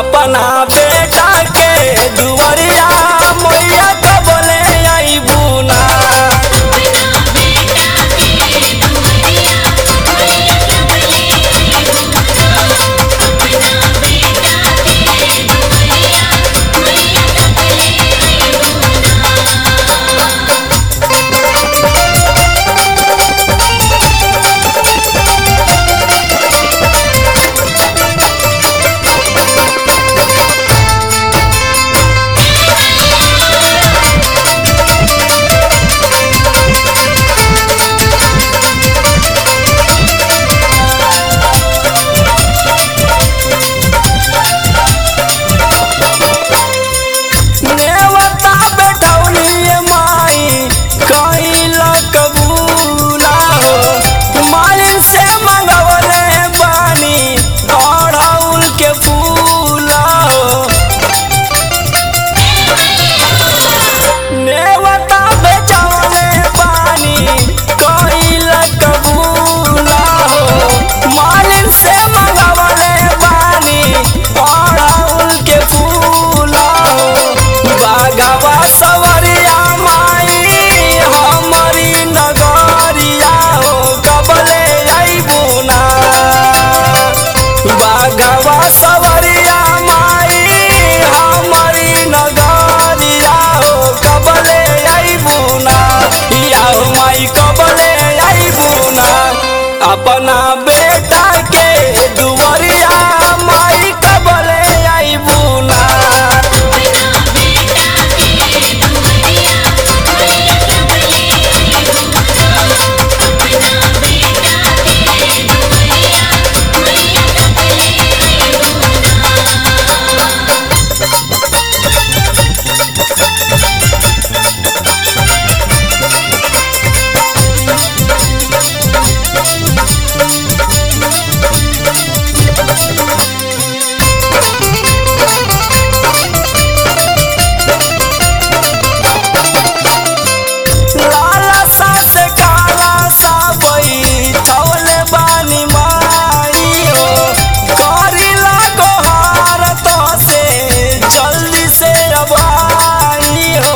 अपना बेटा के दुआरिया मैया कबले आईबू ना नेवता बैठौनी माई कहिल कबूला हो मालिन से मंगवले बानी अड़हुल के फूला हो नेवता बेचवले बानी कहिल कबूला हो मालिन से मंगवले बानी अड़हुल के फूला हो बागवा सवरिया माई हमारी नगरिया हो कबले अइबू ना बागवा सवरिया माई हमारी नगरिया हो कबले अइबू ना या हो माई कबले अइबू ना अपना बेटा के दुआरिया माई कबले अइबू ना लाला सा से काला सा बई छवले बानी माई हो करिला गोहार तो से जल्दी से रबाई हो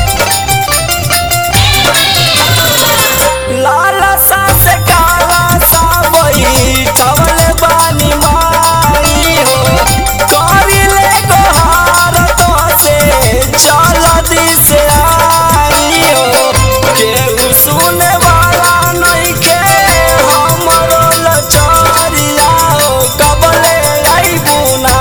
लाला सा से काला सा बई छवले बानी माई हो करिले गोहार तो से जल्दी से आई हो केहू सुने वाला नइखे हमरो लचरिया हो कबले अइबू ना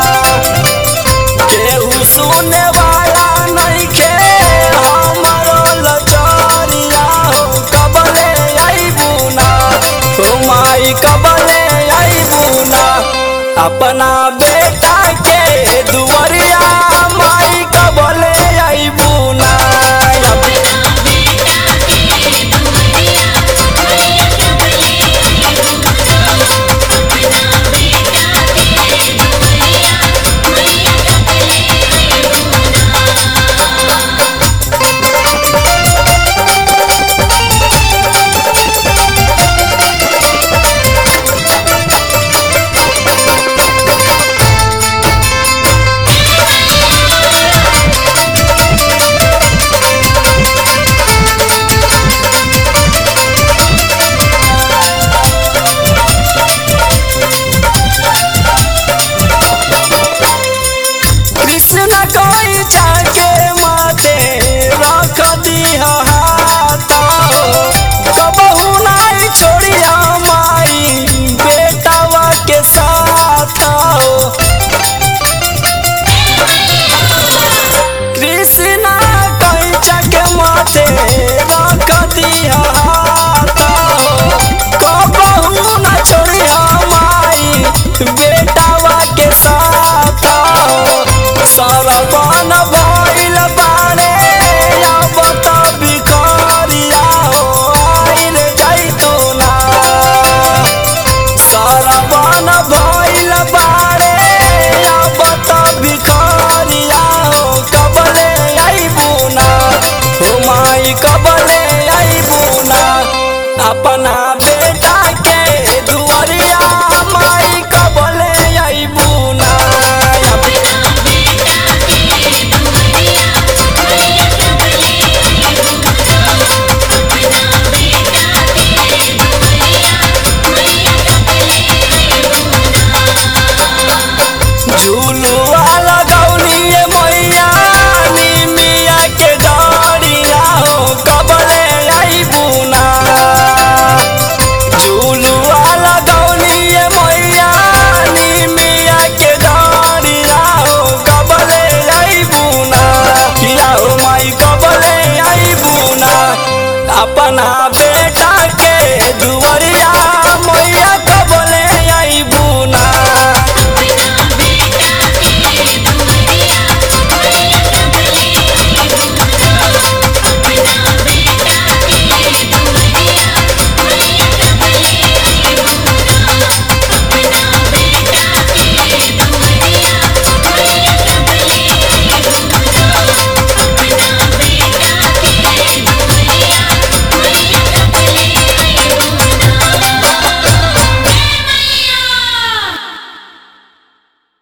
केहू सुने वाला नइखे हमरो लचरिया हो कबले अइबू ना हो माई कबले अइबू ना अपना बेटा के दुआरी